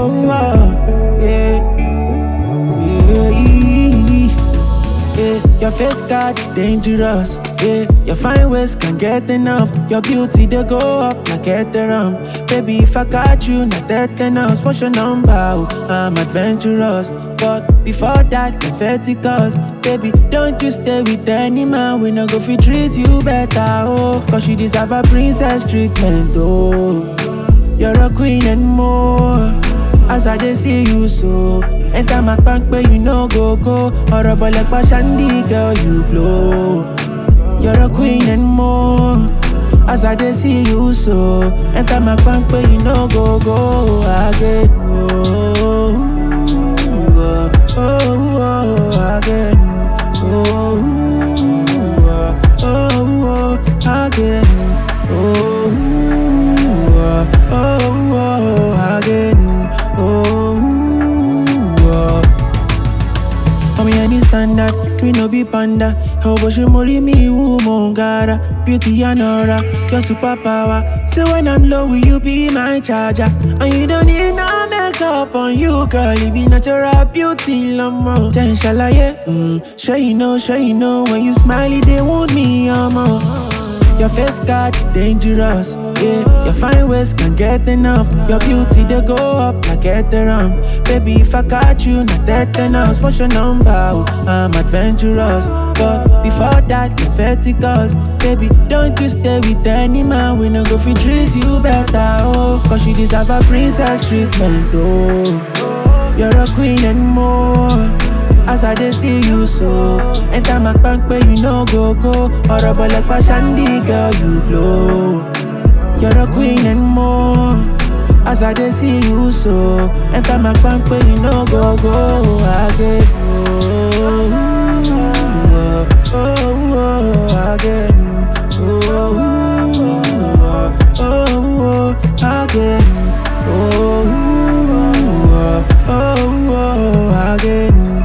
oh, oh, yeah. Yeah, yeah. Your face got dangerous. Yeah, your fine ways can get enough. Your beauty they go up like Ethereum. Baby, if I got you, not that enough. What's your number? Oh, I'm adventurous, but before that, Leviticus. Baby, don't you stay with any man. We no go fit treat you better. Oh, cause you deserve a princess treatment. Oh, you're a queen and more. As I dey see you so Enter my bank but you no go go Horrible like Shandy girl you glow You're a queen and more As I dey see you so Enter my bank but you no go go Again oh, oh, oh, oh, again oh, oh, oh, again oh, oh, oh, again Oh, oh. Mommy, any standard, we no be panda. How about she marry me, woman, gotta beauty and aura, your superpower. So when I'm low, will you be my charger? And you don't need no makeup on you, girl. You be natural beauty, lama. Then shall I, yeah? Mm. Sure you know, sure you know. When you smiley, they want me, um. Your face got dangerous, yeah. Your fine ways can get enough. Your beauty they go up like Ethereum. Baby, if I got you, not that enough. What's your number? Oh, I'm adventurous, but before that, Leviticus. Baby, don't you stay with any man. We no go fit treat you better, oh. Cause you deserve a princess treatment, oh. You're a queen and more. As I dey see you so Enter my bank but you no go go Horrible like Shandy girl you glow You're a queen and more As I dey see you so Enter my bank but you no go go Again oh, oh, oh, oh, again oh, oh, oh, oh, again oh, oh, oh, oh, again